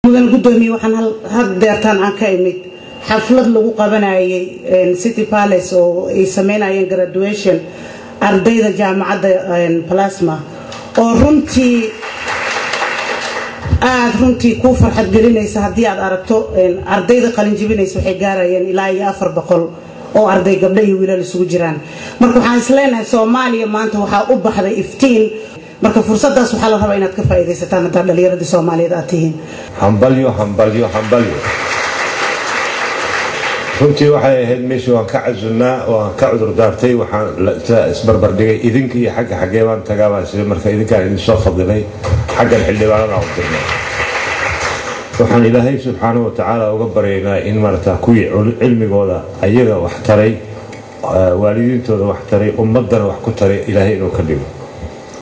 mudan gudoomiye waxaan had deertaan aan ka imid xaflad lagu qabanayay city palace oo ay sameynayeen graduation ardayda jaamacadda plasma oo runtii aada runtii kuu farxad gelinaysa haddii aad aragto ardayda qalinjibinaysa waxay gaarayeen ilaa iyo afar boqol oo arday gabdho iyo wiilal isugu jiraan marka waxaan isleenahay soomaaliya maanta waxaa u baxday iftiin marka fursadaas waxaa la rabaa inaad ka faa'iidaysataan haddaad dhallinyaradii soomaaliyeed aad tihiin hambalyo hambalyo hambalyo runtii waxay ahayd meeshii waan ka casunnaa waan ka cudur daartay waxaan isbarbardhigay idinka iyo xagga xaggee baan tagaa baan sida marka idinkaan idin soo fadilay xaggan xildhibaanada u dirnay waxaan ilaahay subxaanahu watacaala uga baryaynaa in maarata kuwii cilmigooda ayaga wax taray waalidiintooda wax taray ummaddana wax ku taray ilaahay inuu ka dhigo